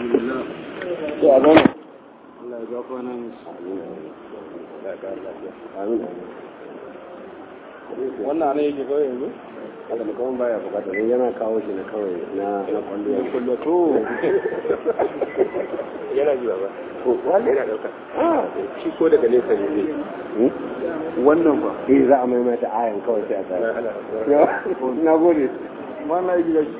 alhamdulillah to a zama Allah ya ga kwanan amin wannan ne yake kawai yanzu haka da kawai baya bukata don yana kawo shi na kawai na na kwallo ya kullu to yana ji ba wanda yana dauka shi ko daga nesa ne zai wannan fa eh za a maimaita ayan kawai sai a tsaya na gode ma na yi gida shi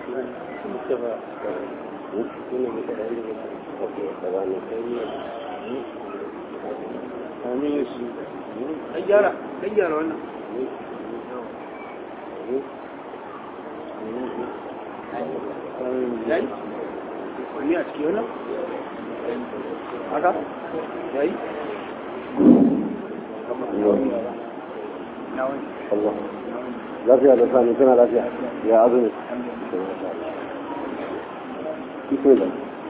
amin shi dan gyara dan gyara wannan yayi wani a ciki wannan haka yayi Allah lafiya da sani tana lafiya ya azumi bismillah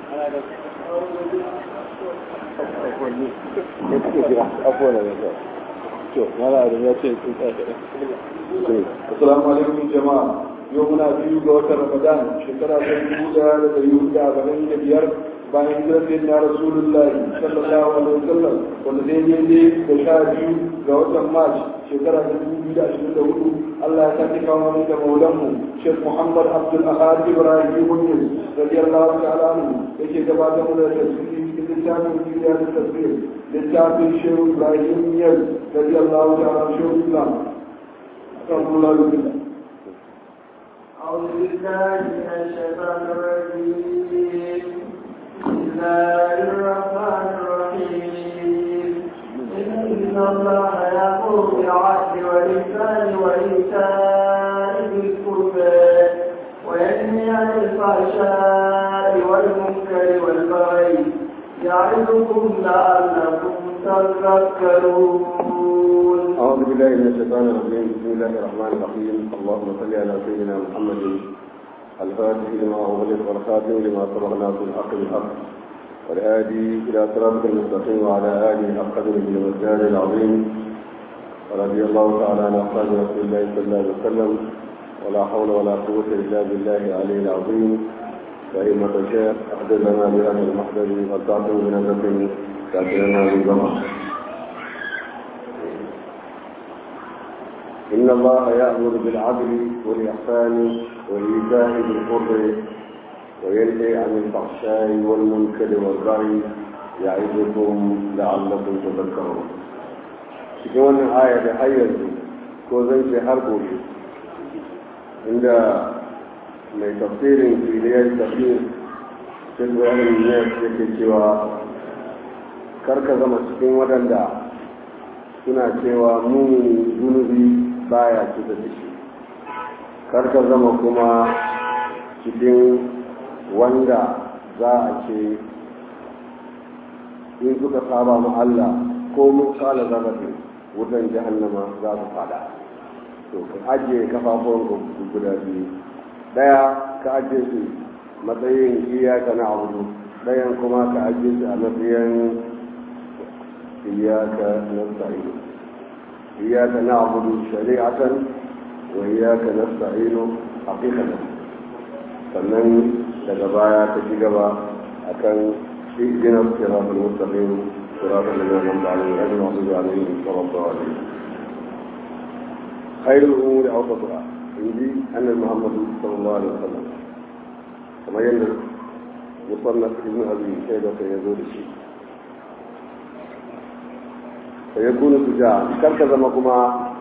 ne kuke jira afuwa da yasa to mala adam ya ce sun tsaya kaɗan Assalamu alaikum jama'a. Yau muna biyu ga watan Ramadan shekara ta dubu daya da dari hudu da arba'in da biyar bayan hijirar da na Rasulullahi sallallahu alaihi wasallam wanda zai daidai da sha biyu ga watan March shekara ta dubu biyu da ashirin da hudu Allah ya sake kawo mana da maulanmu Sheikh Muhammad Abdul Ahad Ibrahim Yunus radiyallahu ta'ala anhu yake gabatar mana da tafsiri cikin littafin Duniya da Tafsir littafin Sheikh Ibrahim Yunus radiyallahu ta'ala Sheikh Islam أستغفر الله بالله أعوذ بالله من الشيطان الرجيم بسم الله الرحمن الرحيم إن الله يأمر بالعدل والإحسان وإيتاء ذي القربى وينهى عن الفحشاء والمنكر والبغي يعظكم لعلكم تذكرون أعوذ بالله من الشيطان الرجيم بسم الله الرحمن الرحيم اللهم صل على سيدنا محمد الفاتح لما أغلق والخاتم لما سبق ناصر الحق بالحق والهادي إلى صراطك المستقيم وعلى آله حق قدره والمجال العظيم ورضي الله تعالى عن أصحاب رسول الله صلى الله عليه وسلم ولا حول ولا قوة إلا بالله العلي العظيم فإما تشاء أحدث لنا بهذا المحضر والتعطي بنظرة كافرنا بالجمع إن الله يأمر بالعدل والإحسان وإيتاء ذي القرب وينهي عن الفحشاء والمنكر والبغي يعظكم لعلكم تذكرون cikin wannan aya da har yanzu ko zan ce har gobe inda mai tafsirin filiyar tafsir cikin bayanin ne yake cewa karka zama cikin waɗanda suna cewa mun zunubi baya cuta da shi karka zama kuma cikin wanda za a ce in suka saba mu Allah ko mun kala zarrafi wutan jahannama za su fada to ka ajiye kafafuwan guda biyu daya ka ajiye su matsayin iyaka na abu dayan kuma ka ajiye su a matsayin iyaka na sa'ido إياك نعبد شريعة وإياك نستعين حقيقة sannan daga baya ta ci gaba a kan ijinar sirafin mustaqim sirafin da zai nan ba'alin rajin wasu zalin sarrafa wa ne khairul umuri a wata in ji annabi muhammadu sallallahu alaihi wasallam kamar yadda musannaf ibn abi shaida ya zo da shi da ya kuna su ja karka zama kuma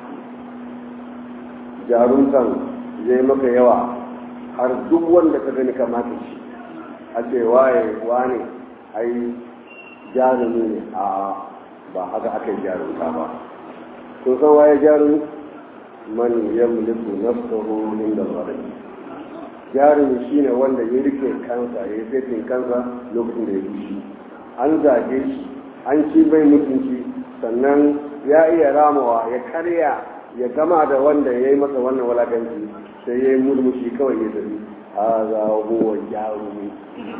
jarumtan zai maka yawa har duk wanda ka gani kamata shi a ce waye wane ai jarumi ne a ba haka aka yi jarumta ba kun san waye jarumi man yamliku nafsahu inda zalimi jarumi shine wanda ya rike kansa ya yi fetin kansa lokacin da ya fushi an zage shi an ci bai mutunci sannan ya iya ramawa ya karya ya gama da wanda ya yi masa wannan walakanci sai ya yi murmushi kawai ya tafi a za huwa jarumi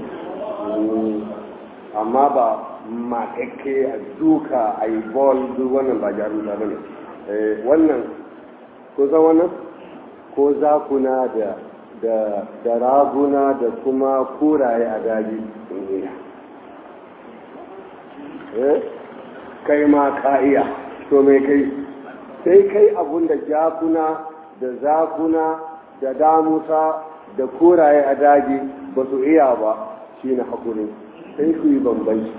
amma ba makakke a duka a yi bol duk wannan ba jarumta ba ne wannan ko san wannan ko zakuna da da da raguna da kuma kuraye a daji sun iya eh kai ma ka iya to me kai sai kai abun da jakuna da zakuna da damusa da kuraye a daji ba su iya ba shi na hakuri sai ku yi bambanci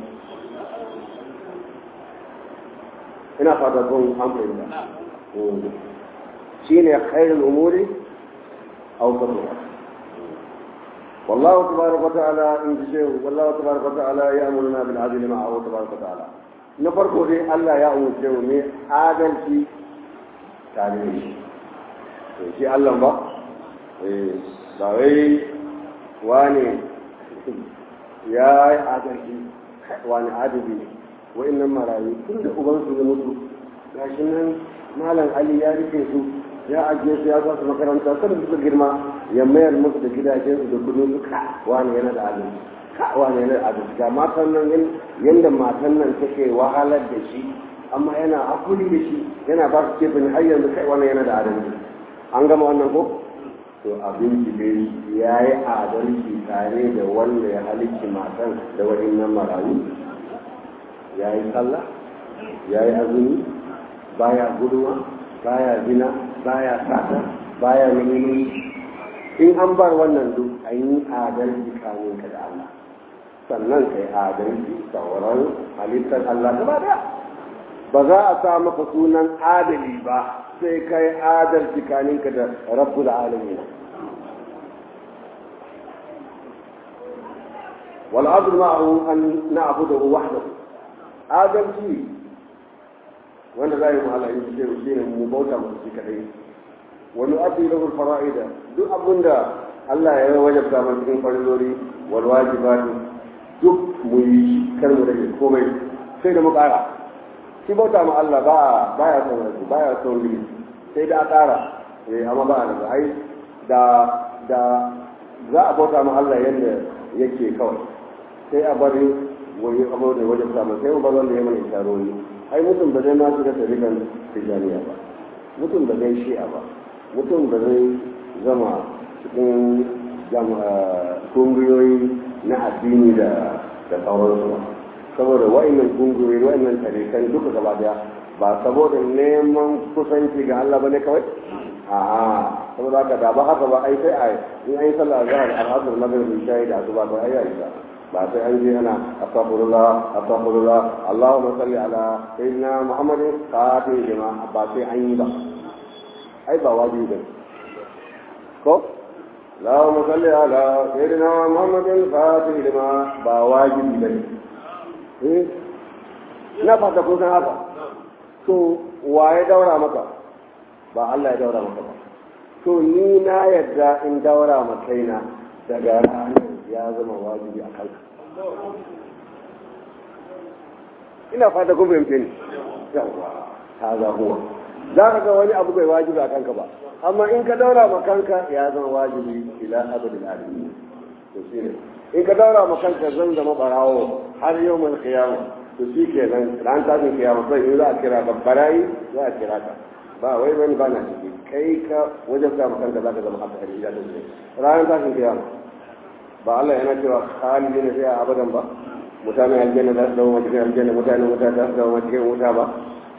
ina fata kun an fahimta shi ne khairul umuri aw sabra والله تبارك وتعالى إن شيء والله تبارك وتعالى يأمرنا بالعدل معه تبارك وتعالى نفرق دي الله يأمر شيء من عدل في تعليم شيء الله با ba wai wani ya yi adalci wani adali ne wa'annan marayu tun da ubansu ya mutu gashi nan malam ali ya rike su ya ajiye su ya sa su makaranta kada suka girma ya mayar musu da gidajensu da kudin su ka wani yana da adalci ka wani yana da adalci ga matan nan yanda matan nan take wahalar da shi amma yana hakuri da shi yana ba su kefin har yanzu kai wani yana da adalci an gama wannan ko to abin dai ya yi adalci tare da wanda ya halicci matan da wa'innan marayu ya yi sallah ya yi azumi baya guduwa baya zina baya sata baya neman in an bar wannan duk an yi adalci kamin ka da Allah sannan kai adalci sauran halittar Allah gaba daya ba za a sa maka sunan adali ba sai kai adalci kaninka da rabbul alamin wal adl ma'ahu an na'budu wahdahu adalci wanda za yi ma'ala in ce shi ne mu bauta mu shi kadai wani abdi lahu fara'ida duk abinda Allah ya wajabta mana cikin farilori wal wajibati duk mu yi kar mu rage komai sai da mu kara shi bauta ma Allah ba baya son rasu baya son limi sai da a ƙara eh amma ba da ai da da za a bauta ma Allah yadda yake kawai sai a bari wani abu da wajen samun sai mu bar wanda ya mana isharori ai mutum ba zai ma shiga tarikan tijaniya ba mutum ba zai shi'a ba mutum ba zai zama cikin kungiyoyi na addini da da sauransu ba saboda wa'annan kungiyoyi wa'annan tarikan duka gaba daya ba saboda neman kusanci ga Allah bane kawai a'a saboda haka da ba haka ba ai sai ai in ai sallah zahar al-asr maghrib isha da asuba ba ai ai ba sai an je ana astaghfirullah astaghfirullah Allahumma salli ala sayyidina Muhammadin qatil lima ba sai an yi ba ai ba wajibi ba ko Allahumma salli ala sayyidina Muhammadin qatil lima ba wajibi ba eh na fata kun san haka to wa ya daura maka ba Allah ya daura maka ba to ni na yadda in daura ma kaina daga ranar ya zama wajibi a kanka ina fata kun fahimce ni yawa ta za huwa za ka ga wani abu bai wajibi a kanka ba amma in ka daura ma kanka ya zama wajibi ila abadin alamin to shine in ka daura ma kanka zan zama barawo har yau mai kiyama to shi kenan ran tashin kiyama sai in za a kira ka barayi za a kira ka ba wai wani ba na ciki kai ka wajen sa ma kanka za ka zama haka hari da shi ranar tashin kiyama ba Allah yana cewa khalidi ne sai a abadan ba mutane aljanna za su zama cikin aljanna mutane wuta za su zama cikin wuta ba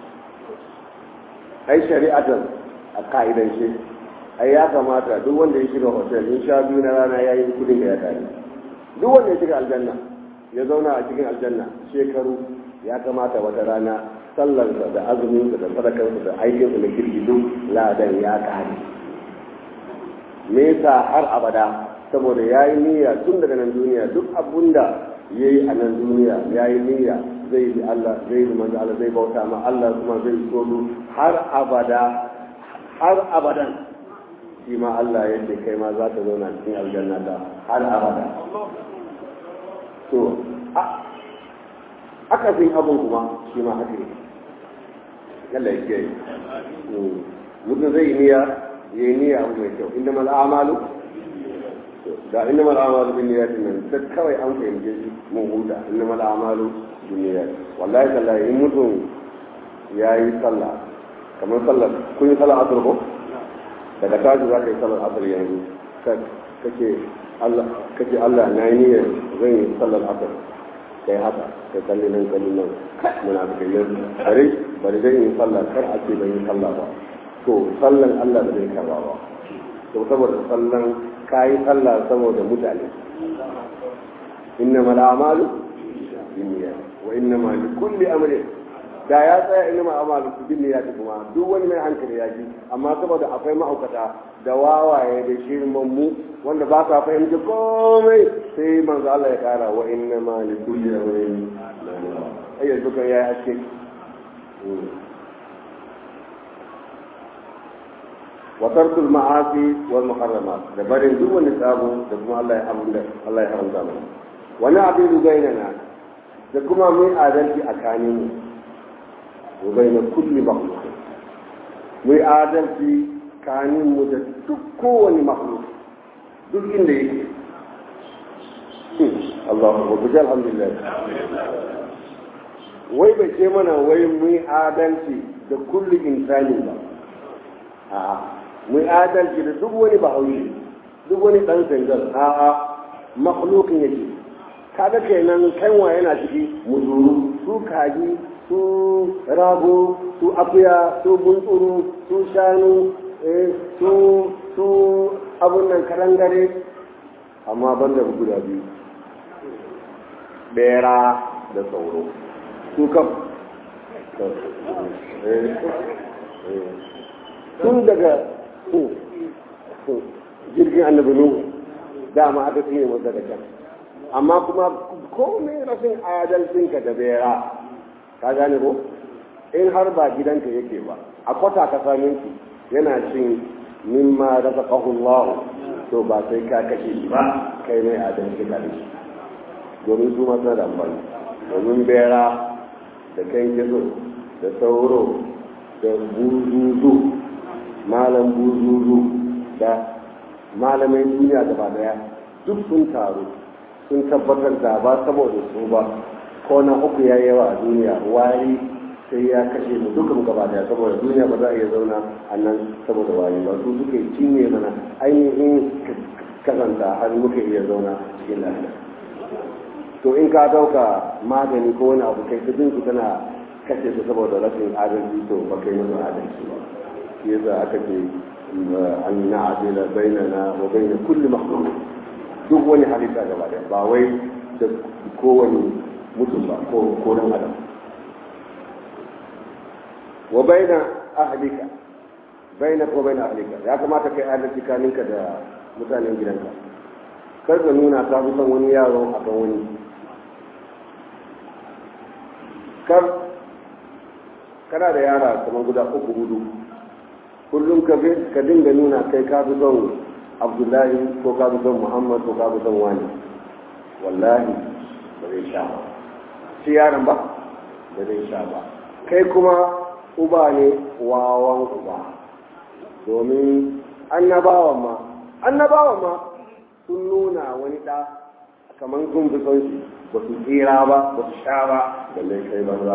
ai shari'atan a ka'idan shi ai ya kamata duk wanda ya shiga hotel in sha biyu na rana ya yi kudin da ya tare duk wanda ya shiga aljanna ya zauna a cikin aljanna shekaru ya kamata wata rana sallarsa da azuminsa da sadakarsa da aikinsa na kirki duk ladan ya kare me yasa har abada saboda ya yi niyya tun daga nan duniya duk abun da ya yi a nan duniya ya yi niyya zai bi Allah zai bi manzo Allah zai bauta ma Allah kuma zai so har abada har abadan shi ma Allah ya ce kai ma za ka zauna cikin aljanna ta har abada to aka fin abun kuma shi ma haka ne Allah ya kiyaye mutum zai yi niyya ya yi niyya abu mai kyau inda mal amalu da inna mal amalu bin niyyati nan da kawai an fahimce shi mun huta inna mal amalu bin niyyati wallahi tallahi in mutum ya yi sallah kamar sallar kun yi sallar asar ko daga tashi za ka yi sallar asar yanzu kake Allah kake Allah na yi niyyar zan yi sallar asar kai haka kai kalli nan kalli nan muna da kayyar bari bari zan yi sallah kar a ce ban yi sallah ba to sallan Allah da zai karba ba to saboda sallan kayi sallah saboda mutane innamal a'malu binniyat wa innamal likulli amrin da ya tsaya inna ma amalu bin ya kuma duk wani mai hankali ya ji amma saboda akwai ma'aukata da wawaye da shirman mu wanda ba sa fahimci komai sai manzo Allah ya kara wa inna ma li kulli amrin ai yanzu kan yayi haske wa tarkul ma'asi wal muharramat da barin duk wani sabo da kuma Allah ya haramta Allah ya haramta mana wani abin bainana da kuma mai adalci a kanin mu وبين كل مخلوق وآدم في كان مدد كون مخلوق duk inda yake Allah wajen alhamdulillah wai bai ce mana wai mun adalci da kulli insani ba a mun adalci da duk wani bahaushe duk wani dan zangar a a makhlukin yake kaga kenan kanwa yana ciki muzuru su kaji su rago su akuya su buntsuru su shanu su su abun nan karangare amma ban da guda biyu bera da sauro su kam tun daga jirgin annabi nuhu dama aka tsine mu daga can amma kuma komai rashin adalcinka da bera ka gane ko in har ba gidanka yake ba a kwata ka same shi yana cin mimma rasa Allah to ba sai ka kashe shi ba kai mai adalci ka shi domin su masu da amfani domin bera da kan gizo da sauro da buzuzu malam buzuzu da malamai duniya gaba daya duk sun taru sun tabbatar da ba saboda su ba ko na uku ya yawa a duniya wari sai ya kashe mu duka mu gaba daya saboda duniya ba za a iya zauna a nan saboda wari ba su suke cinye mana ainihin kasanta har muka iya zauna cikin lafiya to in ka dauka magani ko wani abu kai kudin su tana kashe su saboda rashin adalci to ba kai musu adalci ba shi yasa aka ce an na'adila bainana wa baina kulli makhluq duk wani halitta gaba daya ba wai da kowane mutum ba ko ko dan adam wa baina ahlika baina ko baina ahlika ya kamata kai adalci kaninka da mutanen gidanka kar ka nuna ka fi son wani yaro akan wani kar kana da yara kamar guda uku hudu kullum ka dinga nuna kai ka fi son abdullahi ko ka fi son muhammad ko ka fi son wani wallahi ba zai sha ba shi yaron ba ba zai sha ba kai kuma uba ne wawan uba domin annabawan ma annabawan ma sun nuna wani ɗa kamar sun fi son shi ba su tsira ba ba su sha ba da mai kai banza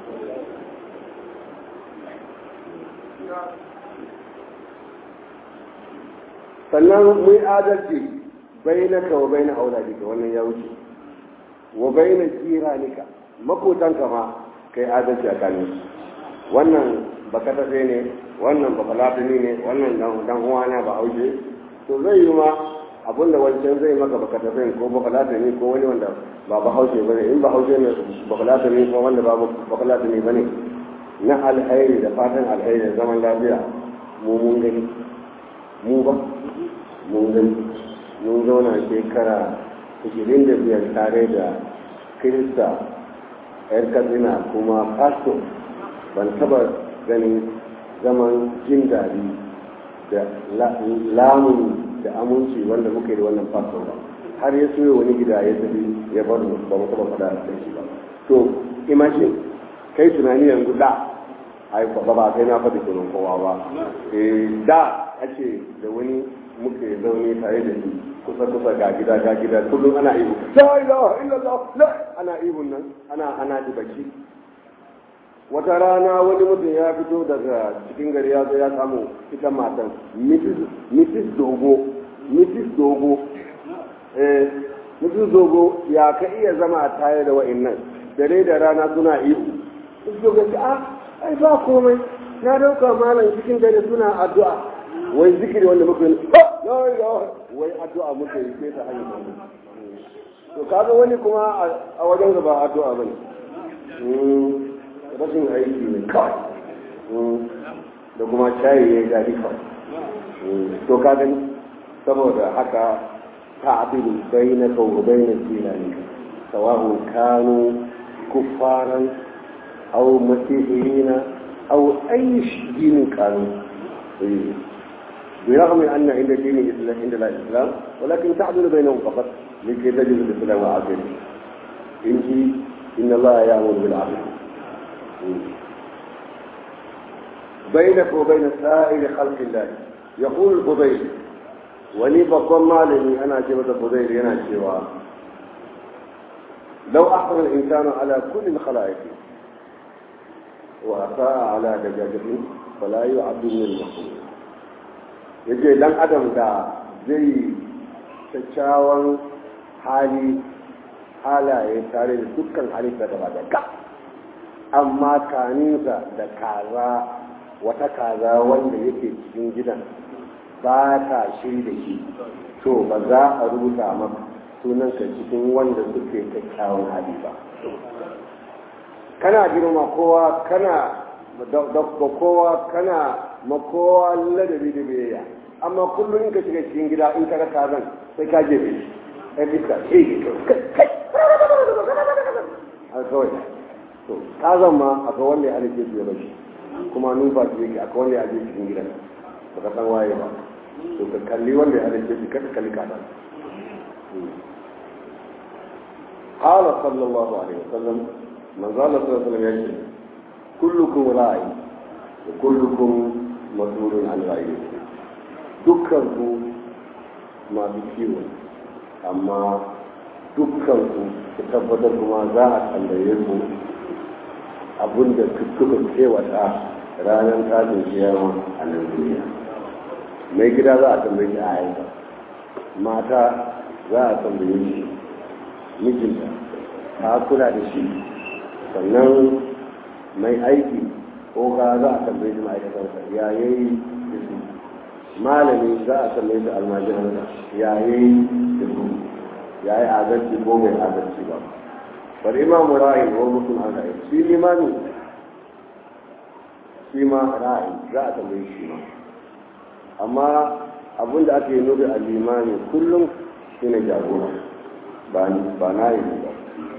sannan mun adalci bai na ka wa bai na auladika wannan ya wuce wa bai na jiranika makotanka ma kai adalci a kanin wannan baka tafe ne wannan baka latini ne wannan dan uwana ba haushe to zai yi ma abinda wancan zai maka baka tafe ko baka latini ko wani wanda ba ba haushe bane in ba haushe ne baka latini ko wanda ba baka latini bane na alheri da fatan alheri da zaman lafiya mu mun gani mu ba mun gani mun zauna shekara 25 tare da kirista yar katsina kuma pastor ban taba ganin zaman jin daɗi da lamun da aminci wanda muka yi da wannan pastor ba har ya soya wani gida ya tafi ya bar mu ba mu taba faɗa da shi ba to imagine kai tunani yanzu da ai ba ba kai na faɗi sunan kowa ba da ake da wani muke zaune tare da shi kusa kusa ga gida ga gida kullum ana ihu la ilaha illallah la ana ihun nan ana ana baki wata rana wani mutum ya fito daga cikin gari ya zo ya samu ita matan mrs dogo Mrs. Dogo eh Mrs. Dogo ya ka iya zama tare da wa'annan dare da rana suna ihu Mrs. Dogo ce ah ai ba komai na dauka malam cikin dare suna addu'a wai zikiri wanda muka yi wai addu'a muka yi sai ta hanyar to kaga wani kuma a wajen ba addu'a bane rashin aiki ne kawai da kuma shayi ya gari kawai to ka gani saboda haka ta'dilu bainaka wa bainal jilani sawa'un kanu kuffaran aw masihina aw ay dinin kanu برغم أن عند دين الإسلام عند الإسلام ولكن تعدل بينهم فقط لكي تجد الإسلام عادل إن إن الله يأمر بالعدل بينك وبين سائر خلق الله يقول الفضيل ولي بقوم مالني أنا جبت الفضيل أنا شوا لو أحسن الإنسان على كل الخلائق وأساء على دجاجته فلا يعد من المخلوق yace dan adam da zai kyakkyawan hali halaye tare da dukkan halitta gaba da ka amma kaninsa da kaza wata kaza wanda yake cikin gidan ba ta shiri da shi to ba za a rubuta maka sunanka cikin wanda suke kyakkyawan hali ba kana girma kowa kana da kowa kana makowa ladabi da biyayya amma kullum in ka shiga cikin gida in ka ga kazan sai ka je bai kai iska kai kai a kawai to kazan ma akwai wanda ya halice su ya bashi kuma numfashi yake akwai wanda ya halice cikin gidan baka san waye ba to ka kalli wanda ya halice shi kada kalli kazan قال صلى الله عليه وسلم من قال صلى الله عليه وسلم يجب كلكم راعي وكلكم مسؤول عن رعيته dukkanku masu kiwo amma dukkanku ku tabbatar kuma za a tambaye ku abinda kuka kewata ranar tashin kiyama a nan duniya mai gida za a tambaye shi a yanka mata za a tambaye shi mijinta ta kula da shi sannan mai aiki ko ka za a tambaye shi ma'aikatarsa ya yayi da su malami za a tambaye shi almajiransa ya yayi da su ya yi adalci ko mai adalci ba bar imamu ra'ayi ko mutum an ra'ayi shi limami shi ma ra'ayi za a tambaye shi ma amma abin da ake nufi a limami kullum shi ne jagora ba na yi ba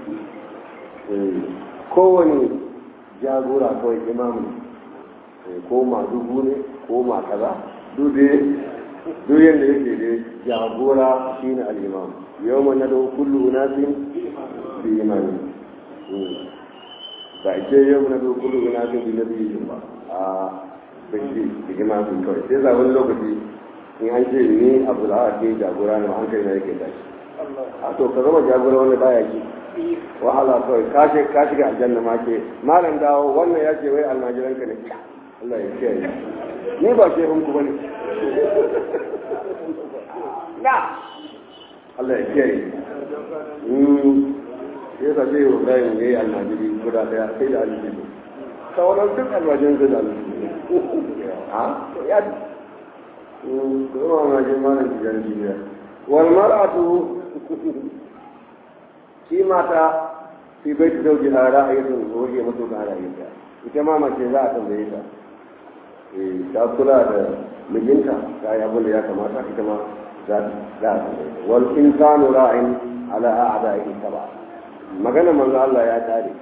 kowane jagora kawai imamu ko ma dubu ne ko ma kaza duk yadda yake da jagora shi ne al'imam yau ma na da kullu unasin bi imani ba ke yau na da kullu unasin bi na biyu ba a bashi da imamin kawai sai zaɓen lokaci in an ce ni abu da ake jagora ne hankali na yake tashi a to ka zama jagora wanda baya ki wahala kawai ka shiga aljanna ma ke malam dawo wannan ya ce wai almajiranka ne Allah ya kiyaye ni ba ke hunku bane na Allah ya kiyaye mm ya ta ce Ibrahim ne almajiri guda daya sai da almajiri sauran duk almajirin sai da almajiri ha ya mm kuma almajirin malam jiyan jiya wal mar'atu shi mata fi bai ta dauki a ra'ayin waje maso da ra'ayinta ita ma mace za a tambaye ta ta kula da mijinta ta yi abin da ya kamata ita ma za a tambaye ta wal insanu ra'ayin ala a'da'i ba magana manzo Allah ya tare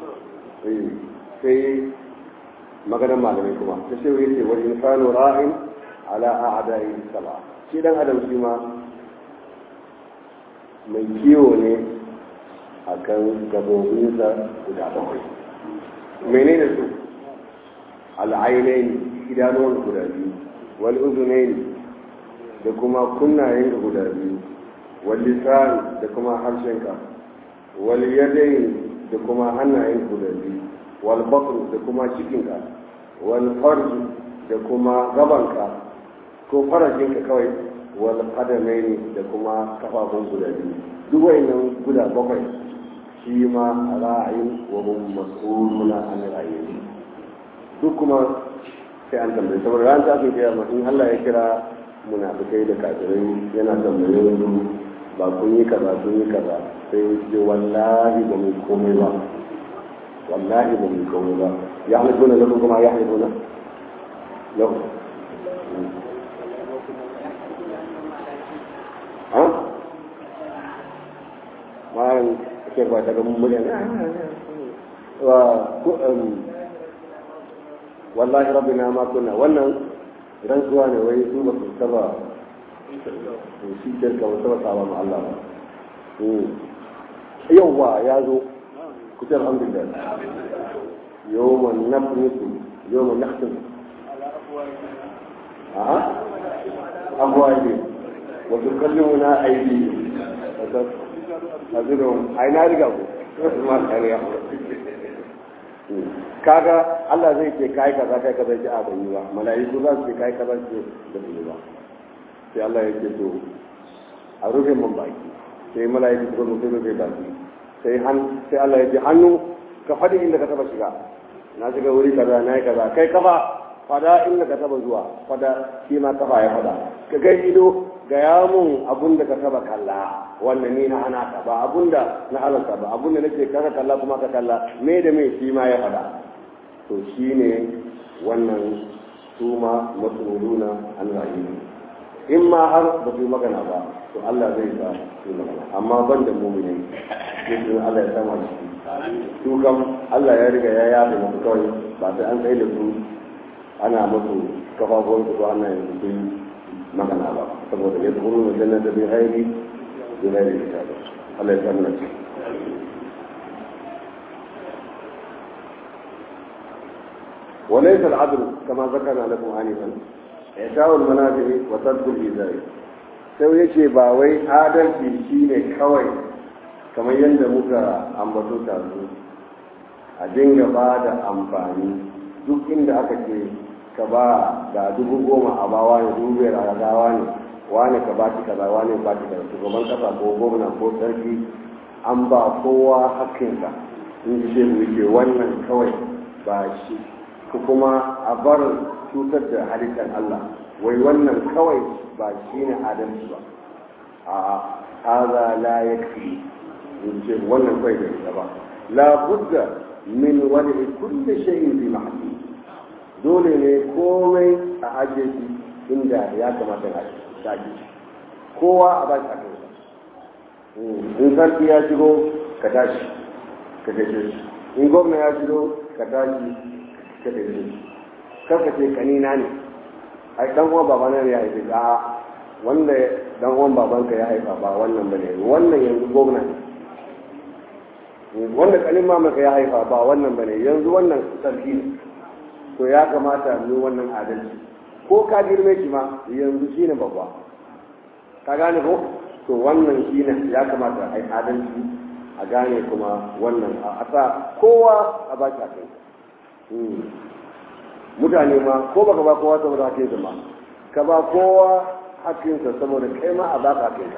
sai magana malamai kuma ta ce wai ce wal insanu ra'in ala a'da'i ba shi dan adam shi ma mai kiwo ne a kan gabobinsa guda bakwai menene su al'ainai idanuwan guda biyu wal uzunai da kuma kunnayen guda biyu wal lisan da kuma harshenka wal yadayn da kuma hannayen guda biyu wal batn da kuma cikinka wal farj da kuma gabanka ko farajinka kawai wal qadamaini da kuma kafafun guda biyu duk wayannan guda bakwai shi ma ra'ayin wa hum mas'uluna an ra'ayi duk kuma sai an tambaye saboda ran ta kai kiyama in Allah ya kira munafikai da kafirai yana tambaye su ba kun yi kaza kun yi kaza sai ce wallahi ba mu komai ba wallahi ba mu komai ba ya halibuna lahu kuma ya halibuna lahu ha malam ke ba daga mummunan wa wallahi rabbina ma kunna wannan rantsuwa ne wai su ba su taba shi shirka ba taba saba ma Allah ba yauwa ya zo ku ce alhamdulillah yawman nafnisu yawman nakhtim a'a abwaji wa tukallimuna aidi azurun ai na riga ku ma kariya kaga Allah zai ce kai kaza kai kaza ki a ban yi ba mala'iku za su ce kai kaza ki da su ba sai Allah ya ce to a rufe mun baki sai mala'iku su zo su rufe baki sai han sai Allah ya ce hannu ka fadi inda ka taba shiga na shiga wuri kaza na yi kaza kai kafa fada inda ka taba zuwa fada shi ma kafa ya fada ka kai ido ga ya mun abun da ka taba kalla wannan ni na ana ka ba abun da na halarta ba abun da nake kaka kalla kuma ka kalla me da me shi ma ya fada to shine wannan su ma masuluna an rayuwa in ma har ba su magana ba to Allah zai sa su magana amma ban da mumini sai Allah ya sama shi su kam Allah ya riga ya yafe musu kawai ba sai an kai da su ana musu kafafun su ko ana yin su magana ba saboda ya tsoro da jannata bi ghairi bi ghairi kitab Allah ya samu shi وليس العدل كما ذكرنا لكم آنفا إعطاء المنافع وترك الإيذاء sai yace ba wai adalci shine kawai kamar yadda muka ambato tazu a dinga ba da amfani duk inda aka ce ka ba da dubu goma a bawa ne dubu biyar a gawa ne wani ka ba shi kaza wani ba shi kaza shugaban kasa ko gwamna ko sarki an ba kowa hakkinsa in ji shehu yake wannan kawai ba shi ku kuma a bar cutar da halittar Allah wai wannan kawai ba shi ne adalci ba a haza la yakfi in ce wannan kawai bai isa ba la budda min wani kulli shay'in fi mahalli dole ne komai a ajiye shi inda ya kamata a ajiye kowa a ba shi a kansa in sarki ya shigo ka tashi ka gaishe shi in gwamna ya shigo ka tashi ka gaishe shi karka ce kanina ne ai dan uwan babana ne ya haife a wanda dan uwan babanka ya haifa ba wannan bane wannan yanzu gwamna ne wanda kanin mamaka ya haifa ba wannan bane yanzu wannan sarki ne to ya kamata mu wannan adalci ko ka girme shi ma yanzu shine babba ka gane ko to wannan shine ya kamata ai adalci a gane kuma wannan a sa kowa a ba shi kai mutane ma ko baka ba kowa saboda hakinsa ma ka ba kowa hakinsa saboda kai ma a baka hakinsa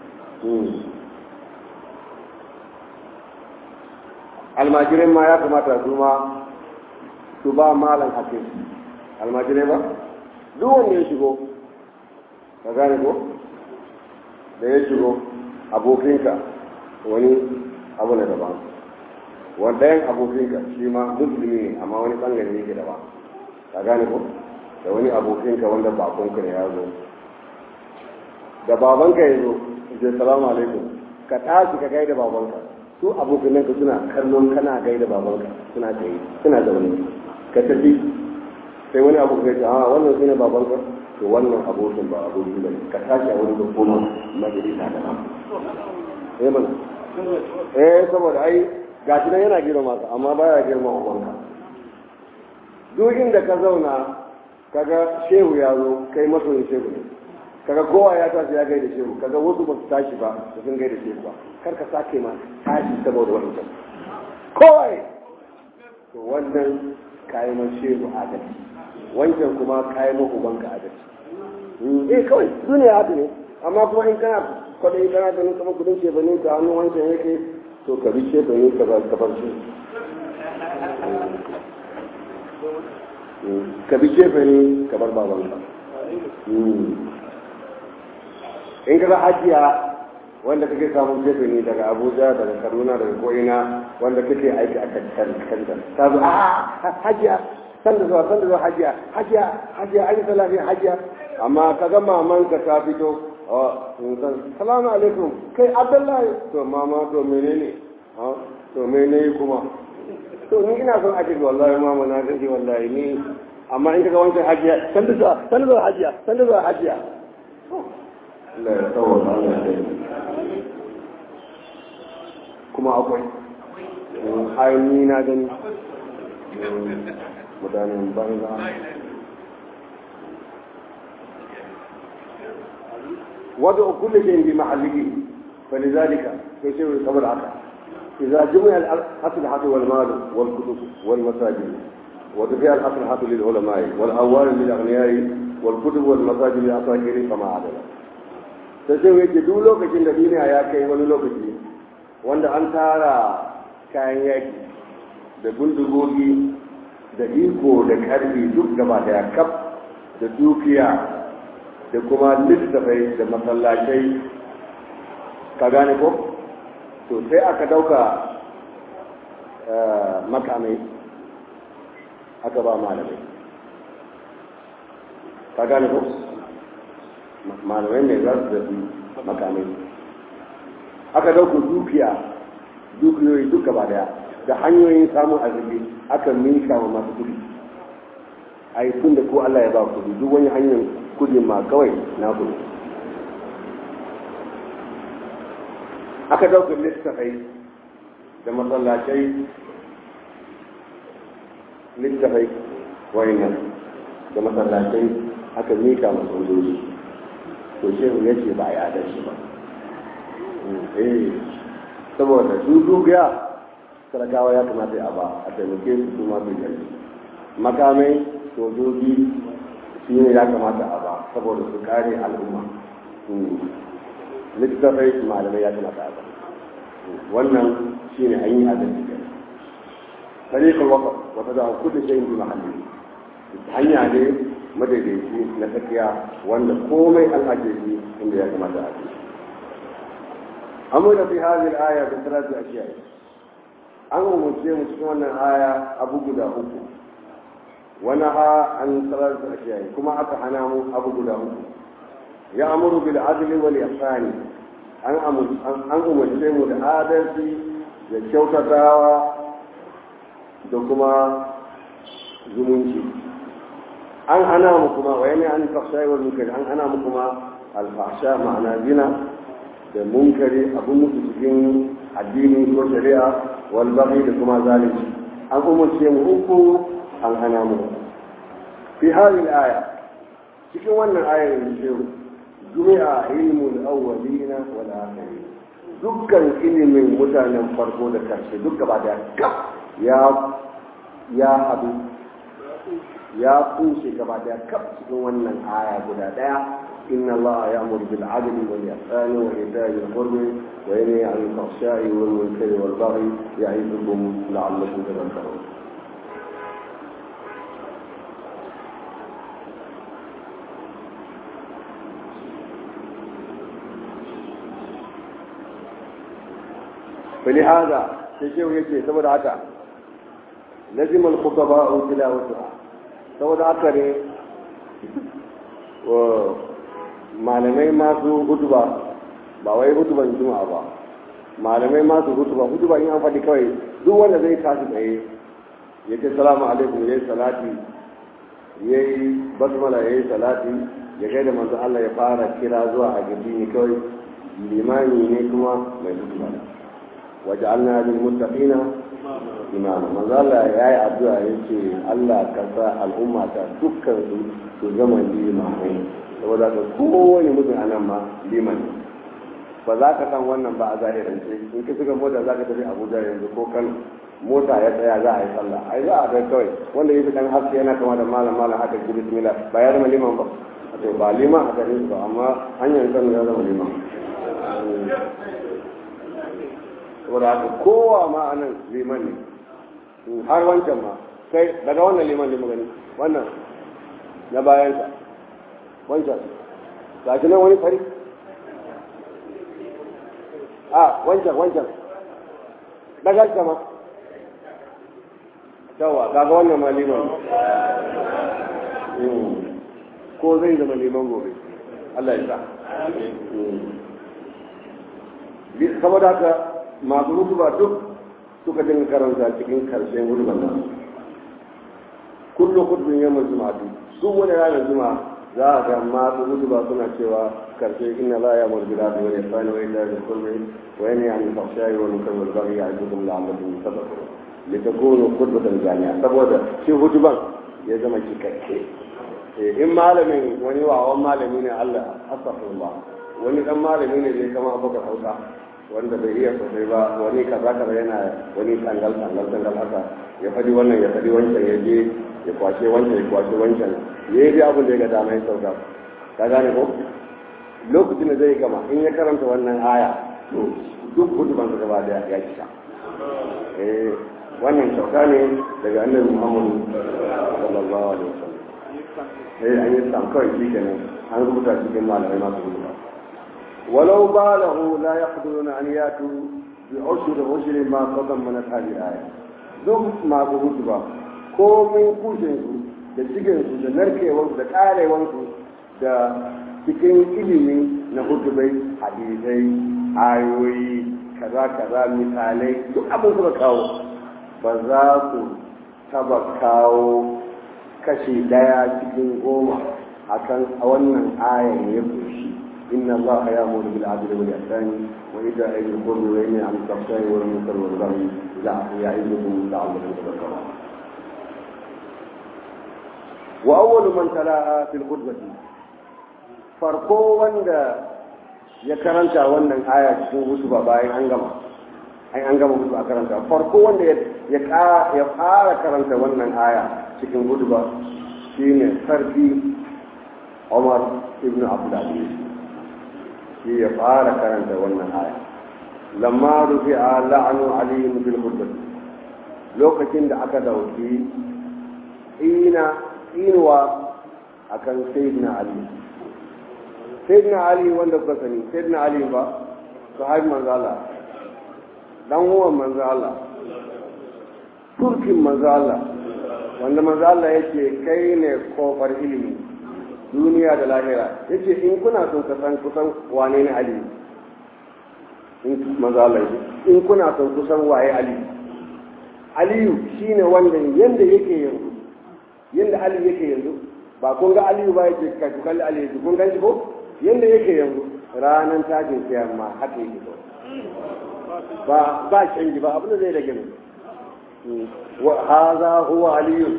almajirai ma ya kamata su ma su ba malam hakin almajirai ba duk wanda ya shigo ka gane ko da ya shigo abokinka wani abu na daban wanda yan abokinka shi ma musulmi ne amma wani bangare yake daban ka gane ko da wani abokinka wanda bakonka ne ya zo da babanka ya zo je salamu alaikum ka tashi ka gaida babanka su abokanan ka suna kallon kana gaida babanka suna tsaye suna zaune ka tafi sai wani abu ka ce a wannan shine babanka to wannan abokin ba abokin bane ka tashi a wani koma majalisa da ba eh mana eh saboda ai gashi nan yana girma ka amma baya girma ubanka duk inda ka zauna kaga shehu ya zo kai masoyin shehu ne kaga kowa ya tashi ya gaida shehu kaga wasu ba su tashi ba su sun gaida shehu ba kar ka sake ma tashi saboda wancan kowa ne to wannan kayi ma shehu adalci wancan kuma kayi ma ubanka adalci eh kawai duniya haka ne amma kuma in kana kwadai kana ganin kamar kudin shefanin ka hannun wancan yake to ka bi shefanin ka ba ka bar shi ka bi shefani ka bar babanka in ka ga hajiya wanda kake samun shefani daga abuja daga kaduna daga ko'ina wanda kake aiki a kanta ta zo a hajiya san da zuwa san da zuwa hajiya hajiya hajiya an yi salafi hajiya amma ka ga mamanka ta fito salamu alaikum kai abdullahi to mama to menene to menene kuma to ni ina son ake wallahi mama na gaji wallahi ni amma in kaga wancan hajiya san da zuwa san da zuwa hajiya san da zuwa hajiya Allah ya tsawo Allah ya kuma akwai ai ni na gani mutanen banza وضع كل شيء في محله فلذلك يشير الخبر عقل إذا جمع الأسلحة والمال والكتب والمساجد ودفع الأسلحة للعلماء والأموال للأغنياء والكتب والمساجد للأساكر فما عدل sai yake duk lokacin da duniya ya kai wani lokaci wanda an tara kayan yaki da bindigogi da iko da karfi duk gaba daya kaf da dukiya da kuma littafai da masallacai ka gane ko to sai aka dauka makamai aka ba malamai ka gane ko malamai ne za su zafi makamai aka dauka dukiya dukiyoyi duk gaba daya da hanyoyin samun arziki aka minka wa masu kudi a yi tun da ko Allah ya ba kudi duk wani hanyar kudi ma kawai na kudi aka dauka littafai da masallacai littafai wayannan da masallacai aka mika masu sojoji to shehu ya ce ba a yi adalci ba eh saboda su dukiya talakawa ya kamata ya ba a taimake su su masu yanzu makamai sojoji shi ne ya kamata a ba saboda su kare al'umma littattafai malamai ya kamata a ba wannan shi ne an yi adalci kai tariƙar wata wata da kudu shayin bi mahalli hanya ne madaidaici na tsakiya wanda komai an ajiye shi inda ya kamata a ajiye amma da fi hadin aya da salatu ashiya an umarce mu cikin wannan aya abu guda uku wani ha an salatu ashiya kuma aka hana mu abu guda uku ya amuru bil adli wal ihsani an an umarce mu da adalci da kyautatawa da kuma zumunci an hana mu kuma wa yana an fahsha wal munkari an hana mu kuma al fahsha ma'ana zina da munkari abun mutu cikin addini ko shari'a wal baghi da kuma zalunci an umarce mu uku an hana mu fi hadhihi aya cikin wannan ayar da ce jumi'a ilmul awwalina wal akhirin dukkan ilimin mutanen farko da karshe duk gaba da kaf ya ya hadu ya kunshe gaba da kaf cikin wannan aya guda daya inna allaha ya'muru bil adli wal ihsani wa ita'i dhil qurbi wa yanha 'anil fahsha'i wal munkari wal baghi ya'idukum la'allakum tadhakkarun فلهذا تشيو يجي سبب haka. لزم الخطباء تلاوتها saboda haka ne malamai masu hutuba ba wai hutuban juma'a ba malamai masu hutuba hutuba in an faɗi kawai duk wanda zai tashi tsaye ya ce salamu alaikum ya yi salati ya yi basmala ya yi salati ya kai da manzo Allah ya fara kira zuwa a gidi kawai limani ne kuma mai hutuba waje Allah lil muttaqina imama manzo Allah ya yi addu'a ya ce Allah ka sa al'umma ta dukkan su su zama limamai saboda ka kowane mutum a nan ma liman ba za ka san wannan ba a zahirance in ka shiga mota za ka tafi Abuja yanzu ko kan mota ya tsaya za a yi sallah ai za a kai kawai wanda ya fi dan haske yana kama da malam malam haka ki bismillah ba ya zama liman ba to ba liman a garin ba amma hanyar kan ya zama liman saboda haka kowa ma a nan liman ne har wancan ma kai daga wannan liman ne magani wannan na bayansa wancan ga shi nan wani fari a wancan wancan daga shi ma yawa kaga wannan ma liman ko zai zama liman gobe Allah ya sa saboda haka masu hutuba duk suka dinga karanta cikin karshen hutuban nan kullum hutubin yamma juma'a su wani ranar juma'a za a ga masu hutuba suna cewa karshe inna la ya mul bila da wani fani wani da kulli wa yani an tafshayi wa nukar wal bari ya ajukum la'allakum tadhakkarun litakunu khutbatan jami'a saboda shi hutuban ya zama cikakke in malamin wani wawan malami ne Allah astaghfirullah wani dan malami ne zai kama abubakar hausa wanda bai iya sosai ba wani kaza kaza yana wani tangal tangal tangal haka ya fadi wannan ya fadi wancan ya je ya kwashe wancan ya kwashe wancan ya yi abin da ya ga dama ya sauka ka gane ko lokacin da zai gama in ya karanta wannan aya to duk hutuban sa gaba da ya cika eh wannan sauka ne daga annabi Muhammad sallallahu alaihi wasallam sai an yi sam kawai shi kenan an rubuta cikin malamai masu rubuta walau ba lahu la yaqduruna an yatu bi ushri ushri ma qadammanat hadhihi aya duk masu hutu ba komin kushin su da cikin su da narkewar da karewar su da cikin ilimi na hutubai hadisai ayoyi kaza kaza misalai duk abin suka kawo ba za su taba kawo kashi daya cikin goma akan a wannan ayan ya kunshi inna allaha ya'muru bil adli wal ihsani wa ita'i dhil qurbi wa yanha 'anil fahsha'i wal munkari wal baghi ya'idukum la'allakum tadhakkarun wa awwalu man tala'a fil khutbati farko wanda ya karanta wannan aya cikin hutuba bayan an gama ai an gama hutu a karanta farko wanda ya fara karanta wannan aya cikin hutuba shine sarki Umar ibn Abdulaziz shi ya fara karanta wannan aya lamma rufi'a la'anu ali bil khutbah lokacin da aka dauki ina inuwa akan sayyidina ali sayyidina ali wanda kuka sani sayyidina ali ba sahabi manzo Allah dan uwan manzo Allah turkin manzo Allah wanda manzo Allah yake kai ne kofar ilimi duniya da lahira yace in kuna son ka san kusan wane ne ali in manzo Allah yake in kuna son kusan waye ali aliyu shine wanda yanda yake yanzu yanda ali yake yanzu ba kun ga aliyu ba yake ka kalli ali yake kun ganshi ko yanda yake yanzu ranan tajin kiyama haka yake ko ba ba canji ba abin da zai rage mu wa hadha huwa aliyu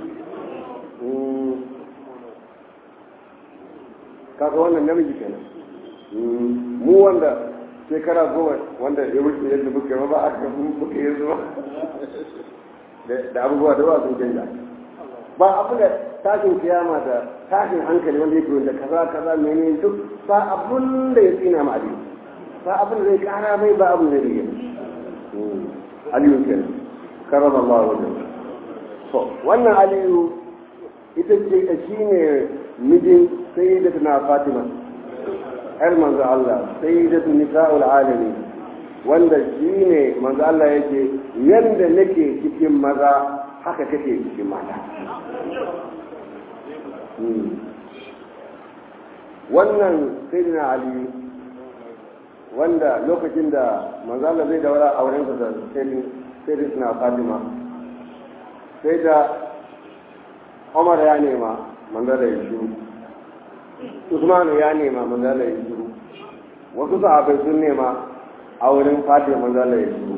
kaga wannan namiji kenan mu wanda shekara goma wanda ya wuce yadda muke ba a kan muke yanzu ba da abubuwa da ba sun canja ba abu da tashin kiyama da tashin hankali wanda yake wanda kaza kaza menene duk ba abun da ya tsina ma aliyu ba abun da zai kara mai ba abun da zai rage aliyu kenan karama Allah wajen to wannan aliyu ita ce shi ne mijin sayyidatuna fatima yar manzo Allah sayyidatu nisa'ul alamin wanda shi ne manzo Allah yake yanda nake cikin maza haka kake cikin mata wannan sayyidina ali wanda lokacin da manzo Allah zai daura auren sa da sayyidina fatima sai da Umar ya nema manzo da shiru Usman ya nema manzo da shiru wasu sahabbai sun nema a wurin Fatima manzo da shiru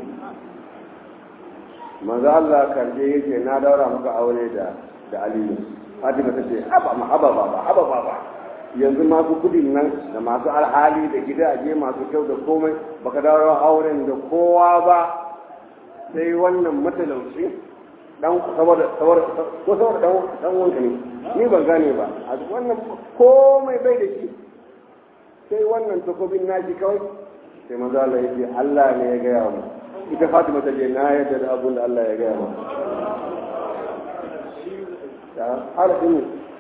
manzo Allah karje yake na daura maka aure da da Aliyu Fatima ta ce haba ma haba baba haba baba yanzu masu kudin nan da masu alhali da gidaje masu kyau da komai baka daura auren da kowa ba sai wannan matalauci dan saboda saboda ko saboda dan dan wanka ne ni ban gane ba a wannan komai bai da shi sai wannan takobin naji kawai sai manzo Allah ya ce Allah ne ya gaya mu ita Fatima ta ce na yadda da abun da Allah ya gaya mu ya harafin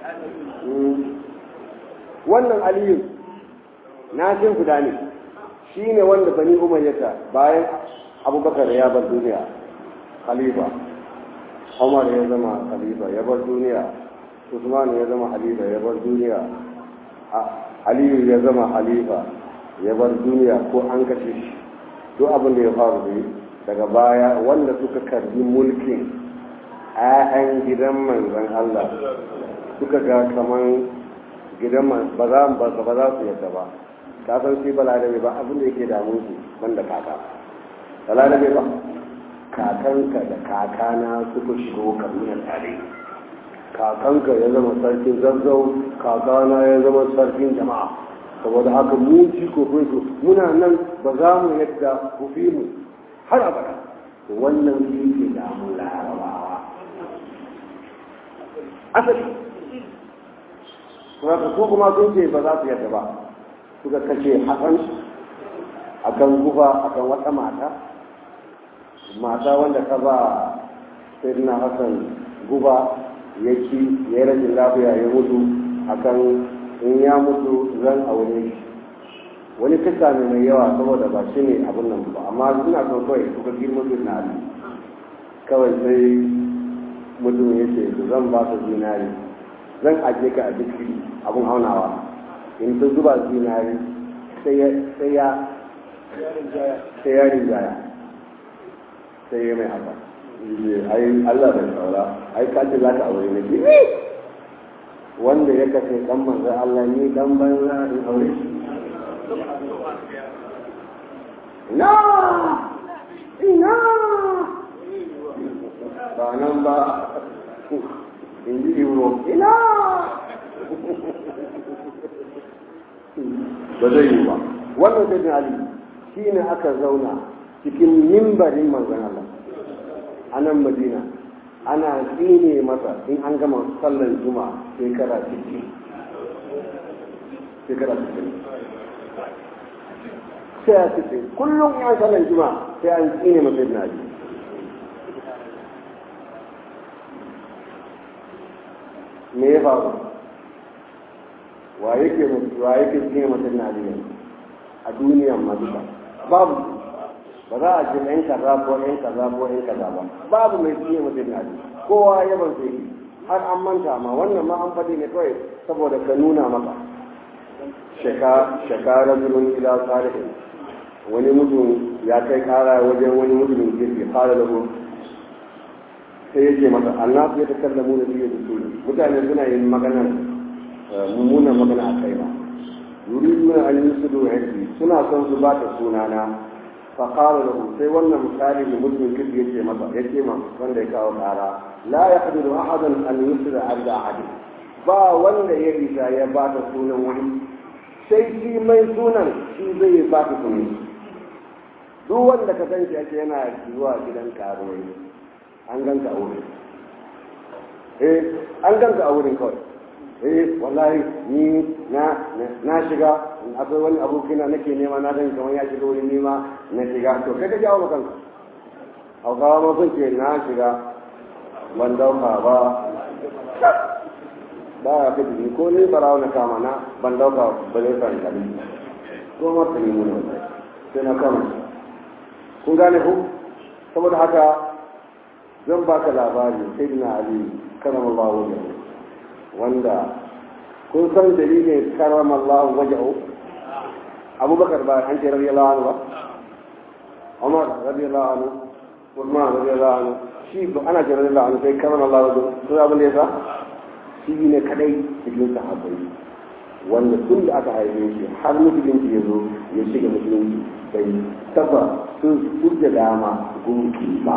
wannan aliyu na jin guda ne shi ne wanda bani umayyata bayan abubakar ya bar duniya khalifa umar ya zama khalifa ya bar duniya usman ya zama khalifa ya bar duniya aliyu ya zama khalifa ya bar duniya ko an kashe shi duk abin da ya faru da daga baya wanda suka karbi mulkin 'ya'yan gidan manzon Allah suka ga kaman gidan ba za ba za su yadda ba ka san shi balarabe ba abin da yake damun su banda kaka balarabe ba kakanka da kakana suka shigo kaduna tare kakanka ya zama sarkin zazzau kakana ya zama sarkin jama'a saboda haka mu ji ko su muna nan ba za mu yadda ku fi mu har abada wannan shi ke damun larabawa asali kuma su kuma sun ce ba za su yadda ba suka kashe hasan akan guba akan wata mata mata wanda ka ba sayyidina hasan guba ya ci ya yi rashin lafiya ya mutu akan in ya mutu zan aure shi wani kisa ne mai yawa saboda ba shi ne abin nan ba amma suna son kawai suka girma na ali kawai sai mutum ya ce zan ba su zinari zan ajiye ka a jiki abin aunawa in ta zuba zinari sai ya sai ya rinjaya sai ya mai haka ai Allah bai saura ai ka ce za ka aure ne ki wanda ya kashe dan manzo Allah ni dan banza in aure shi ina ina ba nan ba in ji ibro ina ba zai yi ba wannan sai ali shi ne aka zauna cikin mimbarin manzon Allah a nan madina ana tsine masa in an gama sallar juma shekara 60 shekara 60 sai a cikin kullum ya sallar juma sai an tsine masa ibn ali me ya faru wa yake wa yake tsine masa ibn ali a duniyan ma duka babu ba za a ce ɗan kaza ko ɗan kaza ko ɗan kaza ba babu mai fiye mutum na ji kowa ya ban sai har an manta ma wannan ma an faɗi ne kawai saboda ka nuna maka shekara birnin ila salihin wani mutum ya kai kara wajen wani mutumin girki fara da sai yake masa annasu ya takallamu da biyu da su mutane suna yin maganar mummunan magana a kai ba yuriduna an yusudu hadi suna son su ba ta sunana fa qala lahu sai wannan misali da mutum kidi yace masa yace ma wanda ya kawo kara la yaqdiru ahadan an yusra ala ahad ba wanda ya risa ya ba ta sunan wani sai shi mai sunan shi zai ba ta sunan duk wanda ka san shi ake yana zuwa gidan karuwai an ganka a wurin eh an ganka a wurin kawai eh wallahi ni na na shiga akwai wani abokina nake nema na dan kamar ya shiga wurin nema na shiga to kai ka jawo kanka hausawa ma sun ce na shiga ban dauka ba ba ya fi ni ko ni barawa na kama na ban dauka ba zai san kali ko ma ta nemi ne sai na kama kun gane ku saboda haka zan baka labari sai na ali karamallahu wajen wanda kun san dalilin karamallahu wajen abubakar ba an ce radiyallahu anhu ba umar radiyallahu anhu usman radiyallahu anhu shi ba ana ce radiyallahu anhu sai karamallahu wajen sun abin da ya sa shi ne kadai cikin sahabbai wanda tun da aka haife shi har musulunci ya zo ya shiga musulunci bai taba sun kujja dama gunki ba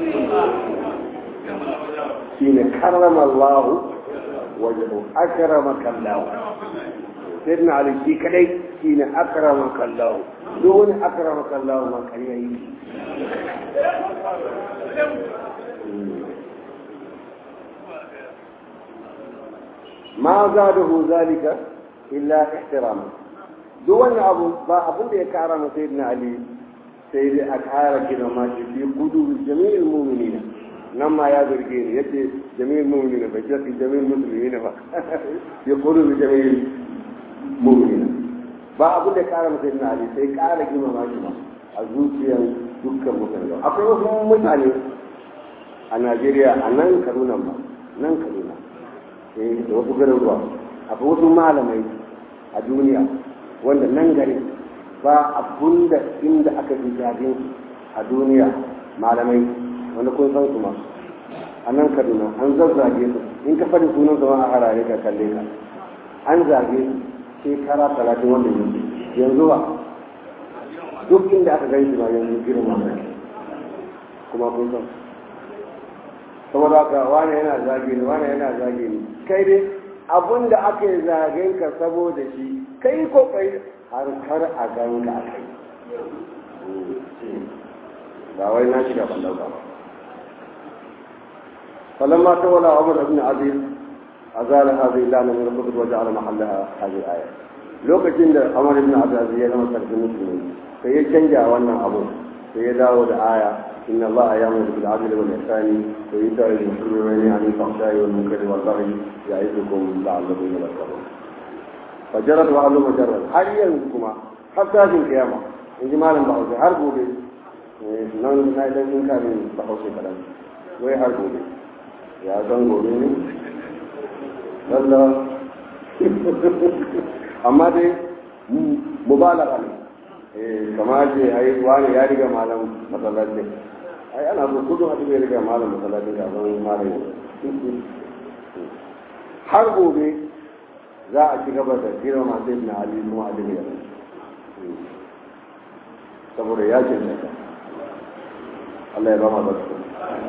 shi ne karrama Allah wajen akrama kallahu sai na ali shi kadai shi ne akrama kallahu duk wani akrama kallahu ma kariya yi ma zadahu zalika illa ihtirama duk wannan abu ba abin da ya kara masa sayyidina ali sai dai a kara gina ma shi fi kudu jami'il mu'minina nan ma ya zarge ni yace jami'il mu'minina bai ce jami'il muslimina ba fi kudu jami'il mu'minina ba abin da ya kara masa sayyidina ali sai kara gina ma shi ma a zuciyar dukkan mutane akwai wasu mutane a Najeriya a nan Kaduna ba nan Kaduna eh da wasu garuruwa akwai wasu malamai a duniya wanda nan gari ba abun da inda aka fi jajin a duniya malamai wanda kun san su ma a nan kaduna an zazzage su in ka faɗi sunan zama a harare ka kalle ka an zage su shekara talatin wanda yanzu yanzu ba duk inda aka gani shi ma yanzu girma ne kuma kun san saboda haka wane yana zage ni wane yana zage ni kai dai abun da aka yi zagen ka saboda shi kai ko kai har kar a ganka a kai ba wai na shiga ban dauka ba فلما تولى عمر بن عزيز أزال هذه اللعنة من الكتب وجعل محلها هذه الآية لو كنت عمر بن عبد العزيز لما ترك المسلمين فيتشنجع وانا أبو فيداود آية إن الله يأمر بالعدل والإحسان وإيتاء ذي القربى وينهى عن الفحشاء والمنكر والبغي يعظكم لعلكم تذكرون فجرت وعلو مجرد هل ينكما حتى في القيامة إن جمال بحوثي هربوا بي nan na idan sun kare bahaushe kaɗan wai har gobe ya san gobe ne lalla amma dai mubalaga ne kama ce ai wani ya riga malam masallaci ai ana so kudu hadu ya riga malam masallaci ga zan malam har gobe za a ci gaba da kira masu ibn ali kuma ali ne saboda ya ce ne Allah ya ba mu barka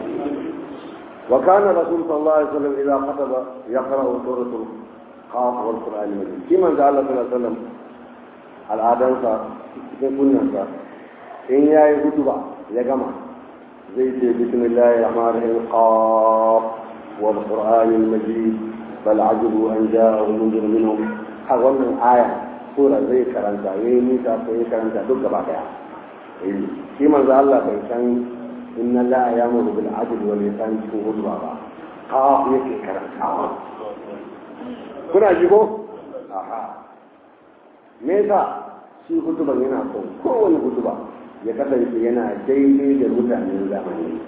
وكان الرسول صلى الله عليه وسلم إذا خطب يقرأ سورة القاف والقرآن المجيد كما قال الله صلى الله عليه وسلم al'adansa cikin kunnansa in ya yi hutuba ya gama zai ce bismillahir rahmanir rahim qaf wal qur'anil majid bal ajibu an ja'ahum munzir minhum har wannan aya sura zai karanta yayi nisa ko ya karanta duk gaba daya shi manzo Allah bai san inna la ya'muru bil adli wal ihsan cikin hutuba ba qaf yake karantawa kuna ji ko aha me yasa shi hutuban yana son kowane hutuba ya kasance yana daidai da mutanen zamani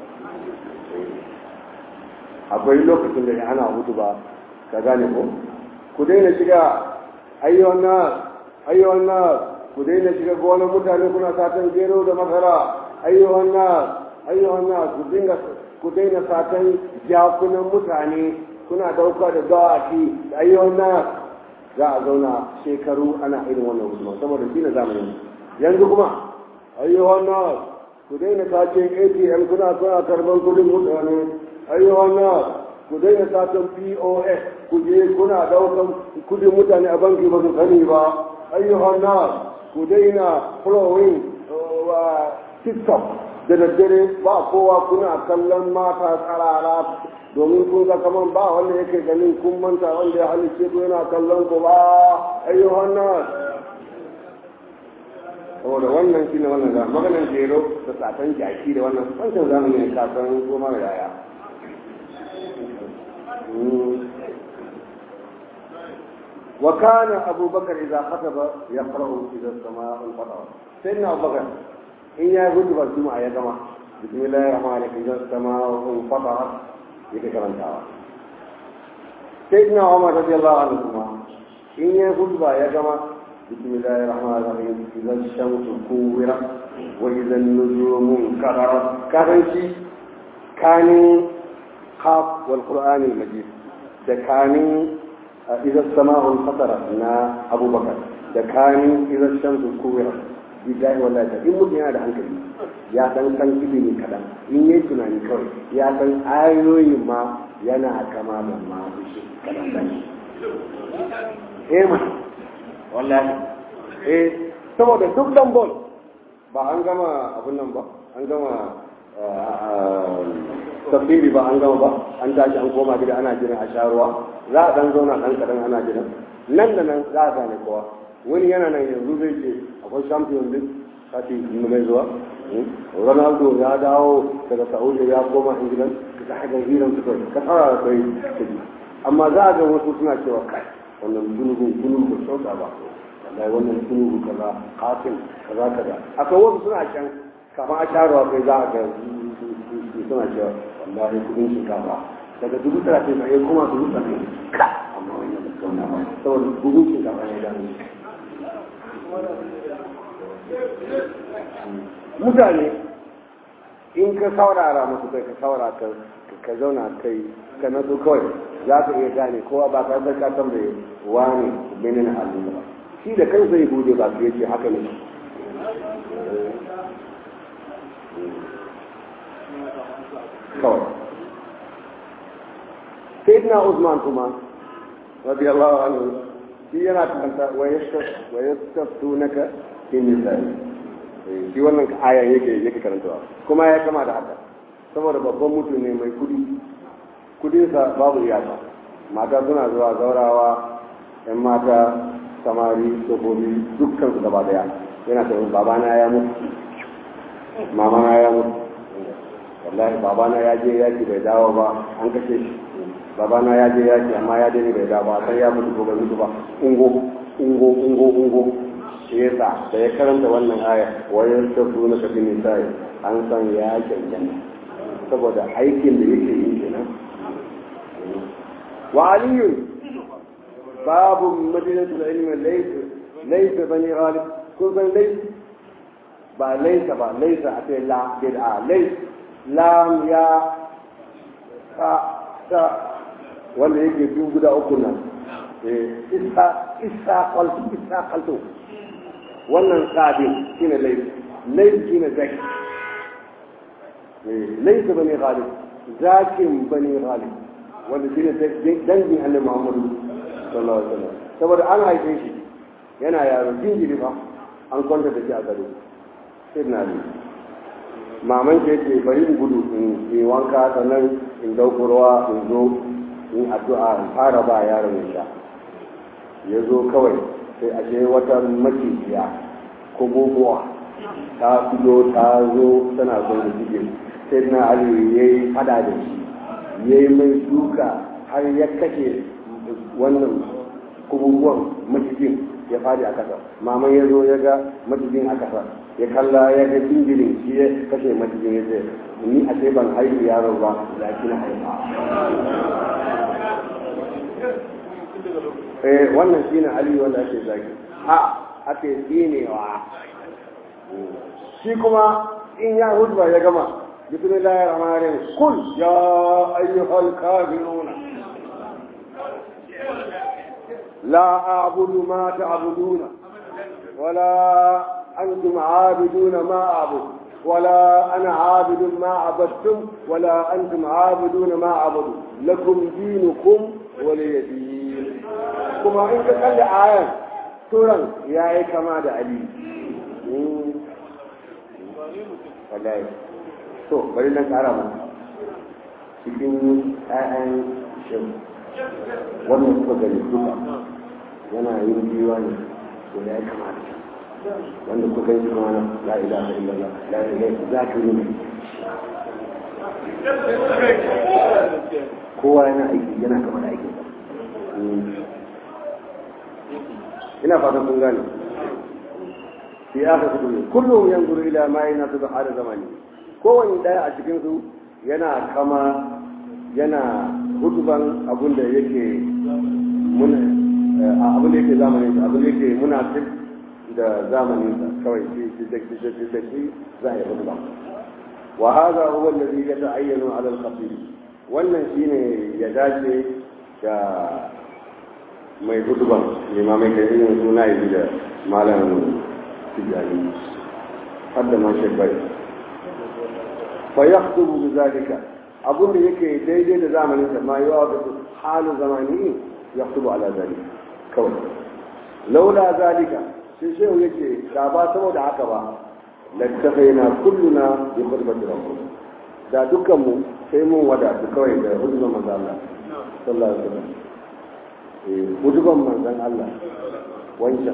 akwai lokacin da ana hutuba ka gane ko ku daina shiga ayyuhan nas ayyuhan nas ku daina shiga gonar mutane kuna satan gero da masara ayyuhan nas ayyuhan nas ku dinga ku daina satan jakunan mutane kuna dauka da dawaki ayyuhan nas za a zauna shekaru ana irin wannan husuma saboda shi na zamanin yanzu kuma ayyuhan nas ku daina sacin atm kuna kuna karban kudin mutane ayyuhan nas ku daina sacin pos ku je kuna daukan kudin mutane a banki ba su sani ba ayyuhan nas ku daina following wa tiktok da daddare ba kowa kuna kallon mata tsarara domin kun ga kaman ba wanda yake ganin kun manta wanda ya halice ku yana kallon ku ba ayyuhan nas saboda wannan shine wannan da maganan jero da satan jaki da wannan wancan zamani ne ka san ko mara yaya وكان أبو بكر إذا خطب يقرأ إذا السماء انفطرت سيدنا أبو بكر إن يقول بالجمعة يا جماعة بسم الله الرحمن الرحيم إذا السماء انفطرت يتكلم تعالى سيدنا عمر رضي الله عنهما إن يقول يا جماعة بسم الله الرحمن الرحيم إذا الشمس كورت وإذا النجوم انكدرت كان شيء كان خاف والقرآن المجيد ده كان إذا السماء انفطرت نا أبو بكر ده كان إذا الشمس كورت billahi wallahi ta in mutum yana da hankali ya san san ilimi kaɗan in yi tunani kawai ya san ayoyin ma yana kama da masu shi kaɗan sani eh ma wallahi eh saboda duk dan bol ba an gama abun nan ba an gama tafsiri ba an gama ba an tashi an koma gida ana jiran a sha ruwa za a dan zauna dan kadan ana jiran nan da nan za a gane kowa wani yana nan yanzu zai ce akwai champion league sati mai zuwa ronaldo ya dawo daga saudi ya koma england ka ga hiran su kai ka tsara kai amma za a ga wasu suna cewa kai wannan gungun gungun sauta ba wallahi wannan gungun kaza kafin kaza kaza akwai wasu suna can kafin a sharuwa kai za a ga suna cewa wallahi kudin shinkafa daga dubu talatin sai kuma dubu talatin ka amma wannan da kauna ba saboda dubu shinkafa ne da mutane in ka saurara musu kai ka saurara ka ka zauna kai ka nazo kawai za ka iya gane kowa ba ka zaka tambaye wani benin halin ba shi da kansa ya bude ba su yace haka ne kawai sayyidina Usman kuma radiyallahu anhu shi yana kanta wa yastaftunaka fi nisa'i shi wannan ayan yake yake karantawa kuma ya kama da haka saboda babban mutum ne mai kudi kudinsa babu iyaka mata suna zuwa zaurawa yan mata samari tsofaffi dukkan su gaba daya yana ta babana ya mutu mamana ya mutu wallahi babana ya je yaki bai dawo ba an kashe shi babana ya je yaki amma ya dani bai dawo ba sai ya mutu ko bai mutu ba ungo ungo ungo ungo shi yasa da ya karanta wannan aya wayar ta su na kafin nisa'i an san ya cancanta saboda aikin da yake yi kenan wa aliyu babu madinatul ilmi laysa laysa bani ghalib kun san laysa ba laysa ba laysa a ce la bid'a laysa lam ya ta ta wanda yake biyu guda uku nan isa isa qaltu isa qaltu wannan sabin shine laifi laifi shine zaki laifi bane ghalib zakin bane ghalib wanda shine dangin annabi Muhammadu sallallahu alaihi wasallam saboda an haife shi yana yaro jinjiri fa an kwanta da shi a gado sai na ne maman ke ce bari in gudu in yi wanka sannan in dauko ruwa in zo in addu'a in fara ba yaron ya sha ya zo kawai sai a ce wata macijiya ko gogowa ta fito ta zo tana son da jike sai na ali ya yi fada da shi ya yi mai duka har ya kashe wannan kububuwan macijin ya fadi a kasa maman ya zo ya ga macijin a kasa ya kalla ya ga jinjirin shi ya kashe macijin ya ce ni a ce ban haihu yaro ba da kina haifa eh wannan shine ali wanda ake zaki a ake tsinewa shi kuma in ya hudba ya gama bismillahir rahmanir rahim kul ya ayyuhal kafirun la a'budu ma ta'buduna wala antum عابدون ما أعبد ولا أنا عابد ما عبدتم ولا أنتم عابدون ما أعبد لكم دينكم ولي دين kuma in ka kalli ayan turan ya yi kama da ali wallahi to bari nan kara mu cikin ƴaƴan shin wannan suka gani duka yana yin biyuwa ne to ya yi kama da wanda kuka gani kuma na la ilaha illallah la ilaha za ka yi kowa yana aiki yana kama da aikin ina fatan kun gane fi aka kudu ne kullum yan guru ila ma yana su da hada zamani kowane daya a cikin su yana kama yana hutuban abin da yake muna abin da yake zamanin abin da yake munafik da zamanin sa kawai shi shi da shi da shi da shi za a yi hutuba wa hada huwa alladhi yata'ayyanu ala al-khatib wannan shine ya dace da mai hutuban limamai da irin suna yi da malam tijani har da man shekbai fa ya hutubu bi zalika abun da yake daidai da zamanin sa ma yawa da halu zamani ya hutubu ala zalika kawai laula zalika sai shehu yake da ba saboda haka ba lattafaina kulluna bi khutbati rabbina da dukkanmu sai mun wadatu kawai da hudubar manzan Allah sallallahu alaihi wasallam eh hudubar manzan Allah wancan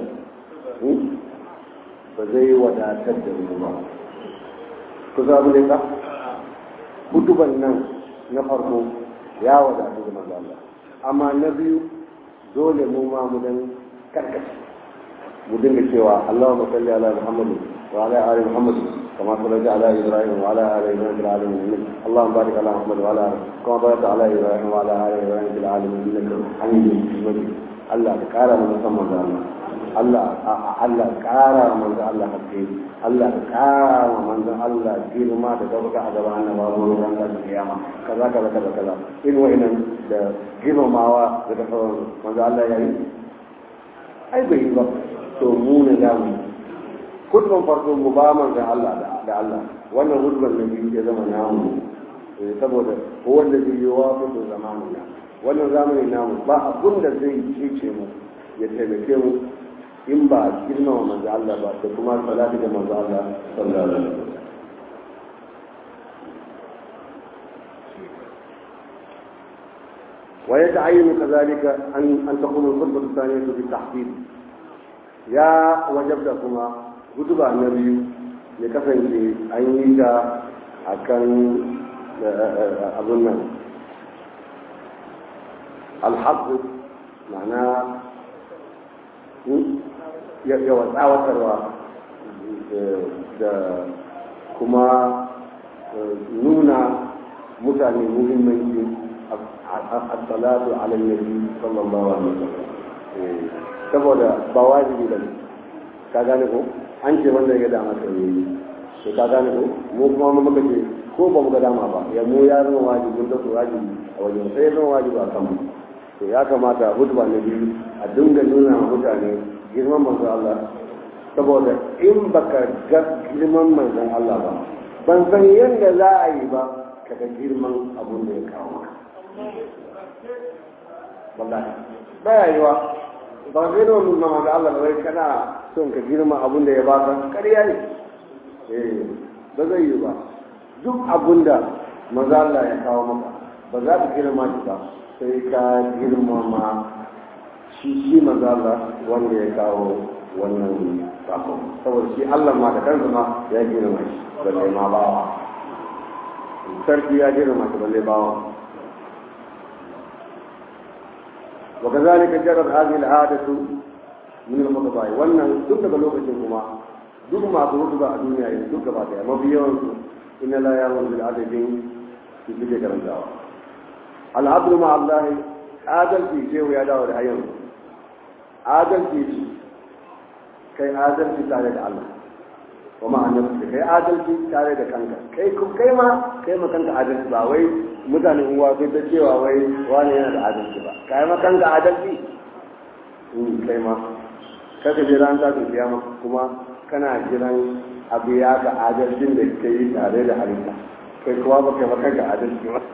ba zai wadatar da mu ba ku za mu ne ka huduban nan na farko ya wadatu da manzan Allah amma na biyu dole mu ma mu dan karkace mu dinga cewa Allahumma salli ala Muhammad wa ala ali Muhammad كما صليت على ابراهيم وعلى ال ابراهيم في العالمين اللهم بارك على محمد وعلى ال كما باركت على ابراهيم وعلى ال ابراهيم في العالمين انك حميد مجيد الله كارا من سما Allah Allah ƙara manzo Allah haske Allah ƙara manzo Allah girma da gabata a gaban annabawa wurin ranar kiyama kaza kaza kaza kaza in wa'annan da girmamawa da sauran manzo Allah ya yi ai bai yi ba to mu ne da mu hudban farko mu ba manzo Allah da Allah wannan hudban na biyu ya zama namu saboda wanda zai yi wa mutu zamanina wannan zamanin namu ba abun da zai cece mu ya taimake mu in ba girmama manzo Allah ba da kuma salati da manzo Allah sallallahu alaihi wasallam ويتعين كذلك أن أن تكون الخطبة الثانية بالتحديد يا وجبتكما كتب النبي لكفن في أينيك أكن أظن الحق معناه yawan tsawatarwa da kuma nuna mutane muhimmanci a salatu ala nabi sallallahu alaihi wasallam saboda ba wajibi bane ka gane ko an ce wanda ya dama ka yi to ka gane ko mu kuma mun muka ce ko ba mu ga dama ba ya mu ya zama wajibi mun da wajibi a wajen sai ya zama wajibi a kanmu to ya kamata hudba na biyu a dinga nuna wa mutane girman manzon Allah saboda in baka ga girman manzon Allah ba ban san yadda za a yi ba ka ga girman abun da ya kawo maka wallahi baya yiwa ba zai da wani na manzon Allah ba kana son ka girma abun da ya baka ƙarya ne eh ba zai yi ba duk abun da manzon Allah ya kawo maka ba za ka girma shi ba sai ka girmama shi shi manzala wanda ya kawo wannan sakon saboda shi Allah ma da kansa ma ya girma shi balle ma bawa sarki ya girma shi balle bawa وكذلك جرت هذه العادة من الخطباء wannan duk daga lokacin kuma duk masu hutuba a duniya yanzu duk gaba daya mafi yawansu inna la yawon bil adadin su suke karantawa al'adlu ma Allah adalci ce ya dawo da ayyan adalci ce kai adalci tare da Allah wa ma annabi kai adalci tare da kanka kai kai ma kai ma kanka adalci ba wai mutane uwa kai ta cewa wai wani yana da adalci ba kai ma kanka adalci in kai ma kaka je ran ta kiyama kuma kana jiran abu ya ga adalcin da kai tare da halitta kai kuma ba kai ma kanka adalci ba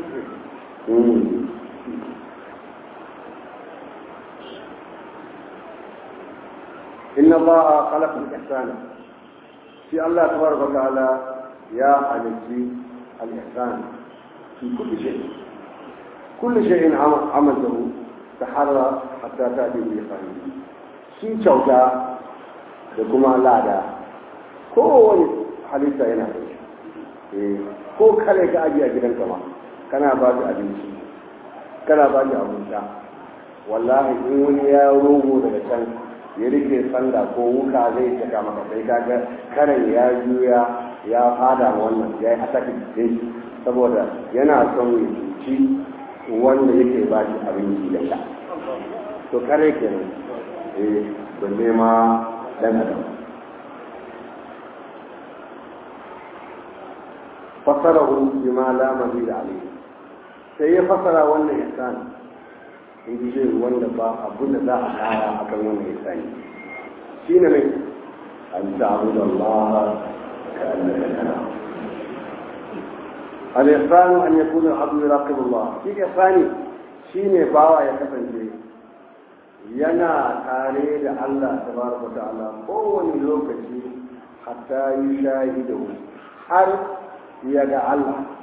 إن الله خلق الإحسان في الله تبارك وتعالى يا حليتي الإحسان في كل شيء كل شيء عملته تحرى حتى تأتي بإحسانه shi kyauta da kuma lada kowane halitta yana da shi ko kare ka ajiye a gidanka ma kana ba shi abinci kana ba shi abin sha wallahi in wani ya rogo daga can ya rike sanda ko wuka zai saka maka sai kaga karen ya juya ya fada wannan ya yi ataki din saboda yana son ya cuci wanda yake ba shi abinci da sha to kare kenan eh balle ma dan adam fasarahu bima la mazid alayhi sai ya fasara wannan ihsan in ji wanda ba abun da za a kara akan wannan ihsani shine ne an ta'budu Allah ka annaka tara al-ihsan an yakuna al-abdu yuraqib Allah shi ihsani shine bawa ya kasance yana tare da Allah tabaraka ta'ala kowane lokaci hatta yi shahidu har ya ga Allah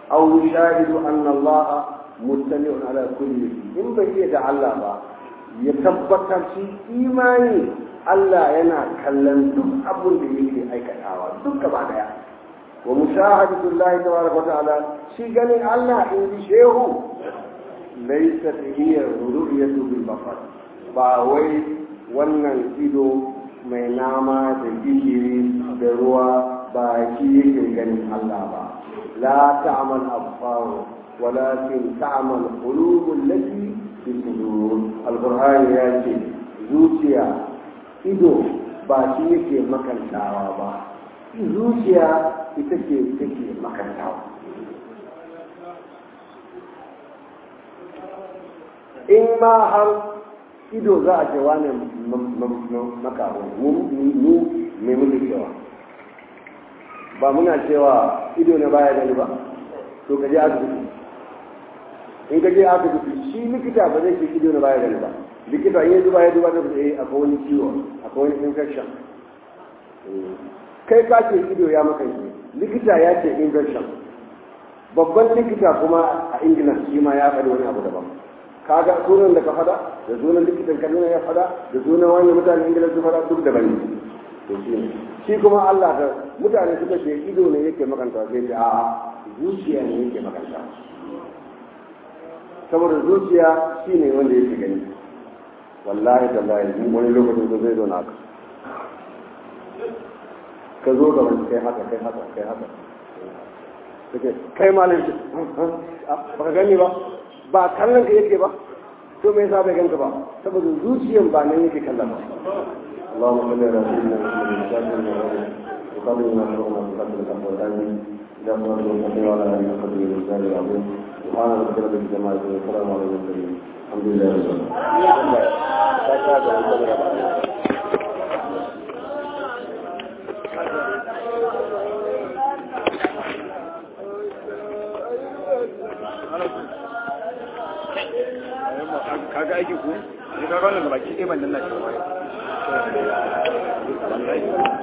aw yushahidu anna Allah mustami'un ala kulli in bai iya da Allah ba ya tabbatar shi imani Allah yana kallon duk abin da yake aikatawa duk gaba daya wa mushahadatu Allah tabaraka wa ta'ala shi ganin Allah in ji shehu laysa hiya ru'yatu bil basar ba wai wannan ido mai nama da gishiri da ruwa ba shi yake ganin Allah ba la ta'mal absar walakin ta'mal qulub allati fi sudur alquran ya ce zuciya ido ba shi yake makantawa ba zuciya ita ce take makantawa in ma har ido za a ce wane makaho mu mai muke cewa ba muna cewa ido na baya gani ba to ka je asibiti in ka je asibiti shi likita ba zai ce ido na baya gani ba likita in ya zuba ya zuba da eh akwai wani ciwo akwai wani infection kai ka ce ido ya maka likita ya ce infection babban likita kuma a ingila shi ma ya faɗi wani abu daban kaga sunan da ka fada da sunan likitan kaduna ya fada da sunan wani mutane ingila su fada duk daban ne to shi ne shi kuma Allah da mutane suka ce ido ne yake makanta sai ce a zuciya ne yake makanta saboda zuciya shi ne wanda yake gani wallahi tallahi mun wani lokacin da zai zo naka ka zo da wani kai haka kai haka kai haka kake kai malam ba ka gani ba ba kallon ka yake ba to me yasa bai ganka ba saboda zuciyan ba nan yake kallon ba اللهم صل على سيدنا محمد وقبل ما شرعنا في قتل الأخوة الآمين إلى صلاة المستقيم وعلى آله وصحبه وسلم العظيم سبحان ربك رب الجماعة والسلام على المرسلين الحمد لله رب kaga aiki ko ne kaga wannan baki ɗaya ban nan na shi